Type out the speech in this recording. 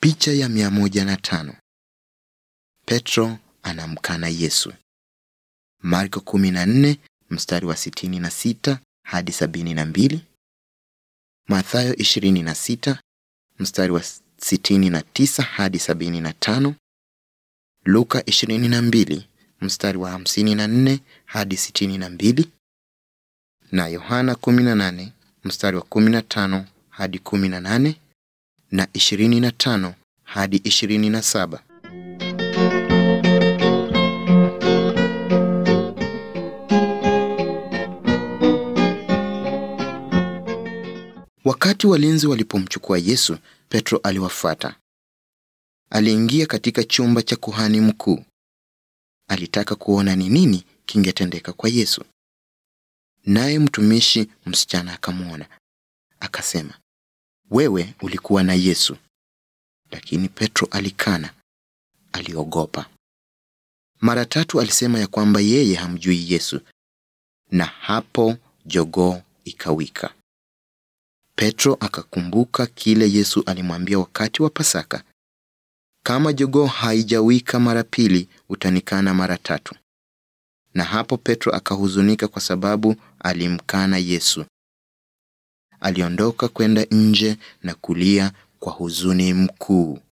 Picha ya mia moja na tano. Petro anamkana Yesu. Marko 14 mstari wa 66 hadi 72. Mathayo 26 mstari wa 69 hadi 75. Luka 22 mstari wa 54 hadi 62 na Yohana 18 mstari wa 15 hadi 18 na 25 hadi 27. Wakati walinzi walipomchukua Yesu, Petro aliwafuata. Aliingia katika chumba cha kuhani mkuu. Alitaka kuona ni nini kingetendeka kwa Yesu. Naye mtumishi msichana akamwona, akasema, wewe ulikuwa na Yesu. Lakini Petro alikana, aliogopa. Mara tatu alisema ya kwamba yeye hamjui Yesu, na hapo jogoo ikawika. Petro akakumbuka kile Yesu alimwambia wakati wa Pasaka, kama jogoo haijawika mara pili, utanikana mara tatu. Na hapo Petro akahuzunika kwa sababu alimkana Yesu. Aliondoka kwenda nje na kulia kwa huzuni mkuu.